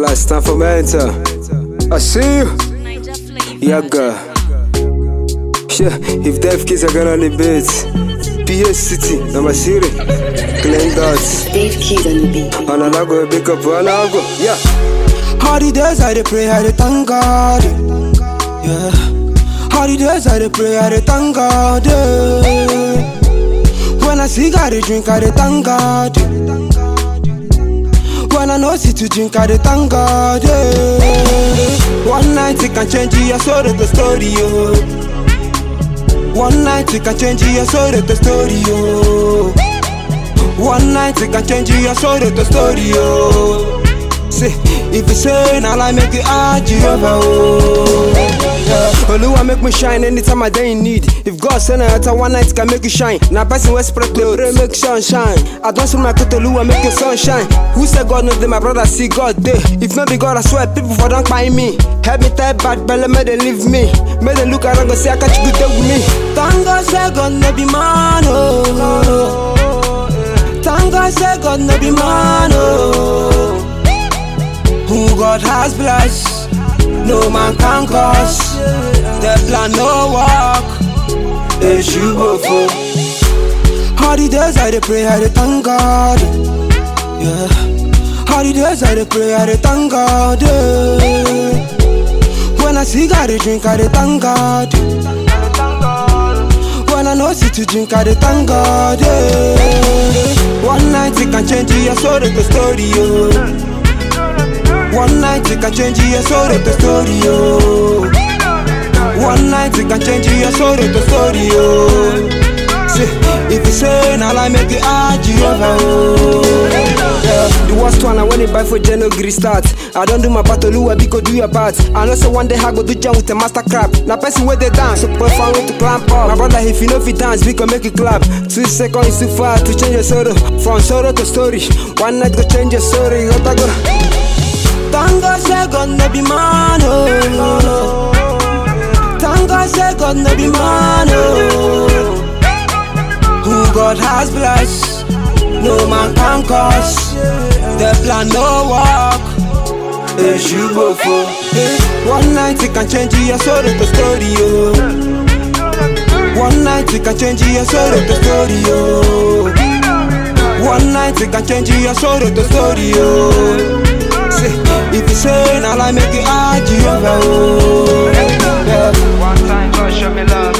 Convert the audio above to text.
class, time for mentor. I see you. Yeah, girl. Yeah, if deaf kids are gonna on the beats. PS City, number city. Clean dots. Dave Keys on the beat. And I go pick up one go. Yeah. All the days I dey pray, I dey thank God. Yeah. All the days I dey pray, I dey thank God. Yeah. When I see God, I dey drink, I dey thank God. When I know see to drink, I dey thank God. Yeah. One night it can change your soul, the story. Oh. One night it can change your soul, the story. Oh. One night it can change your soul, the story. Oh. Say, if you say, now I make it hard, Jehovah. Oh. Yeah. Oluwa make me shine anytime I dey in need. If God send a letter, one night can make you shine. Now person wey spread to pray make sun shine. I don't see my put Oluwa make your sun shine. Who said God no dey? My brother see God dey. If not be God, I swear people for don't buy me. Help me tell bad belly, make they leave me. Make they look around and say I catch good day with me. Thank God say God no be man oh. Thank God say God no be man oh. Who God has blessed, no man can curse. The plan no work, they should go for. All the days I dey pray, I dey thank God. Yeah. All the days I dey pray, I dey thank God. Yeah. When I see God, I dey drink, I dey thank God. When I know see to drink, I dey thank God. Yeah. One night it can change your soul, the story. Oh. One night it can change your soul, the story, oh. One night it can change your soul, the story, oh. Say, if you say, now I make it hard, Jehovah, oh. Yeah. The worst one, I want it buy for Jeno Gris start. I don't do my battle, Lua, because do your part. I know so one day I go do jam with a master crap. Now person where they dance, so put fun with to clamp up. My brother, if you know if you dance, we can make it clap. Two seconds is too far to change your sorrow. From sorrow to story. One night go change your story. You gotta go. Thank God say God no be man oh. Thank God say God no be man oh. Who God has blessed, no man can curse. The plan no work, they should go for. Eh, One night it can change your soul to story oh. One night it can change your soul to story oh. One night it can change your soul to story oh. Say, if you say, now I make it hard, Jehovah, oh. Yeah. One time God show me love,